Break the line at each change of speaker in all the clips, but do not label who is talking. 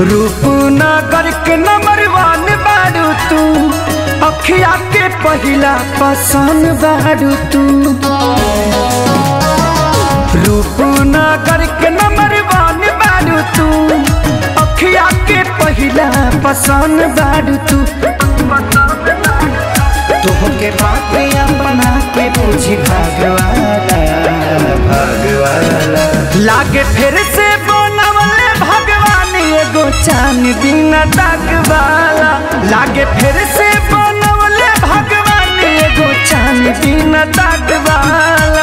रूपनगर के नंबर वन बारू तू अखिया के पहिला पसंद बारू तू रूपनगर के नंबर वन बारू तू अखिया के पहिला पसंद बारू तू तोहके बातिया बना के पूछी भगवाना भगवाना लागे फिर से बनवले भगवान एगो चांद दिन वाला लागे फिर से बनवले भगवान एगो चांद दिन वाला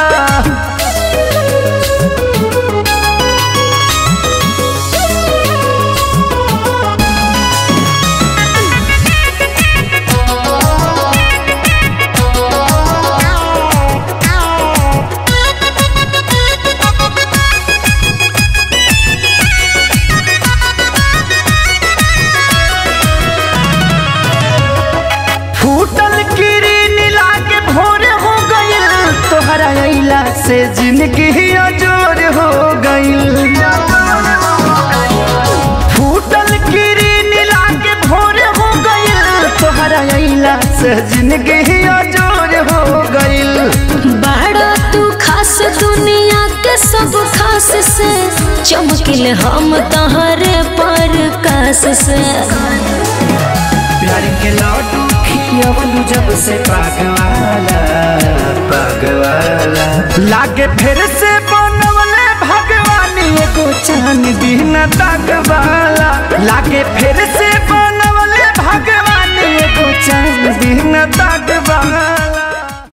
फूटल किरीन लागे भोर हो गइल तोहरा अइला से जिंदगी अजोर हो गइल फूटल किरीन लागे भोर हो गइल तोहरा अइला से जिंदगी अजोर हो गइल
बड़ा तू खास दुनिया के सब खास से चमकिल हम तहरे पर कास से
प्यार के लड्डू खियवलू जब से पागवाला पागवाला लागे फिर से बनवले भगवान एगो चांद